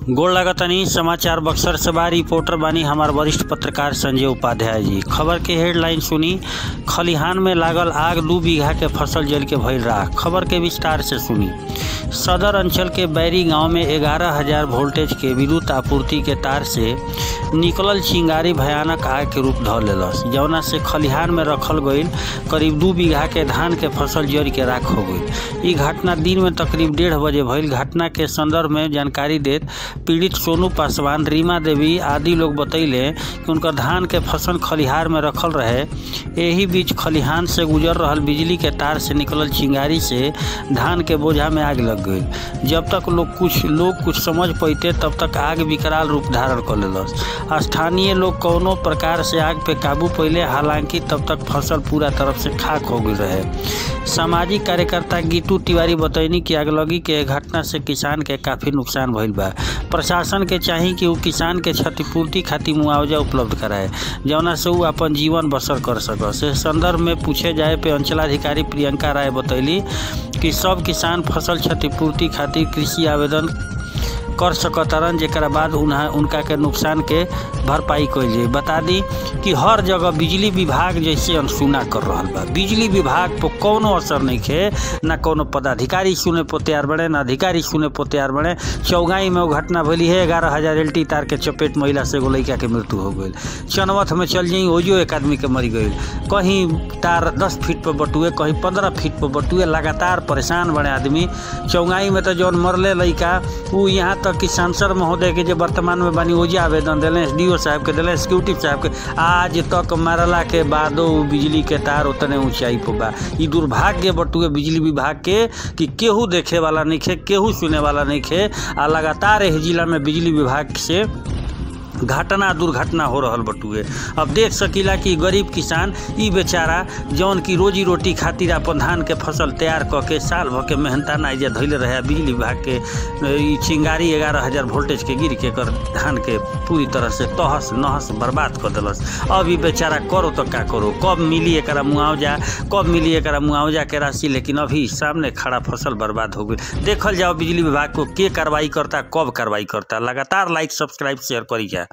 गोड़ लागतानी समाचार बक्सर से बा रिपोर्टर बानी हमार वरिष्ठ पत्रकार संजय उपाध्याय जी खबर के हेडलाइन सुनी खलिहान में लागल आग दू बीघा के फसल जल के भइल राख खबर के विस्तार से सुनी सदर अंचल के बैरी गांव में ग्यारह हजार वोल्टेज के विद्युत आपूर्ति के तार से निकलल चिंगारी भयानक आग के रूप धऽ लेलस जौना से खलिहान में रखल गईल करीब दू बीघा के धान के फसल जड़ के राख हो गई ई घटना दिन में तकरीब डेढ़ बजे भइल घटना के संदर्भ में जानकारी देत पीड़ित सोनू पासवान रीमा देवी आदि लोग बतैले कि उनकर धान के फसल खलिहार में रखल रहे एही बीच खलिहान से गुजर रहल बिजली के तार से निकलल चिंगारी से धान के बोझा में आग लग गई जब तक लोग कुछ लोग कुछ समझ पैते तब तक आग विकराल रूप धारण कर लेलस स्थानीय लोग कौनो प्रकार से आग पे काबू पहिले हालांकि तब तक फसल पूरा तरफ से खाक हो गई रहे सामाजिक कार्यकर्ता गीतू तिवारी बतैनी कि आगलगी के घटना से किसान के काफी नुकसान भइल बा प्रशासन के चाही कि उ किसान के क्षतिपूर्ति खातिर मुआवजा उपलब्ध कराए जौना से उ अपन जीवन बसर कर सकस इस संदर्भ में पूछे जाए पे अंचलाधिकारी प्रियंका राय बतैली कि सब किसान फसल क्षतिपूर्ति खातिर कृषि आवेदन कर सकतारन जेकरा बाद उन्हा उनका के नुकसान के भरपाई कइल जाई बता दी कि हर जगह बिजली विभाग जैसे अनसुना कर रहल बा बिजली विभाग पर कौनो असर नहीं खे ना कोनो पदाधिकारी सुने पर तैयार बने ना अधिकारी सुने पर तैयार बने चौगाई में वो घटना भइली है ग्यारह हजार एल तार के चपेट महिला से एगो लड़का के मृत्यु हो गई चनवथ में चल जाई ओजो एक आदमी के मरी गई कहीं तार दस फीट पर बटुए कहीं पंद्रह फीट पर बटुए लगातार परेशान बने आदमी चौगाई में तो जौन मरले लड़का उ यहाँ तक कि सांसद महोदय के जो वर्तमान में बानी ओजे आवेदन दिले एस डी साहब के दिले एक्सिक्यूटिव साहब के आज तक मारला के बादो उ बिजली के तार उतने ऊंचाई पर बा ई दुर्भाग्य बटुए बिजली विभाग के कि केहू देखे वाला नहीं खे केहू सुने वाला नहीं खे आ लगातार एह जिला में बिजली विभाग से घटना दुर्घटना हो रहल बटुए अब देख सकीला कि गरीब किसान ई बेचारा जौन की रोजी रोटी खातिर अपन धान के फसल तैयार क के साल भर के मेहनता ना जे धैले रहे बिजली विभाग के ई चिंगारी ग्यारह हजार वोल्टेज के गिर के कर धान के पूरी तरह से तहस नहस बर्बाद कर दिलस अब ई बेचारा करो तो का करो कब मिली एकरा मुआवजा कब मिली एकरा मुआवजा के राशि लेकिन अभी सामने खड़ा फसल बर्बाद हो गई देखल जाओ बिजली विभाग को के कार्रवाई करता कब कार्रवाई करता लगातार लाइक सब्सक्राइब शेयर करी जा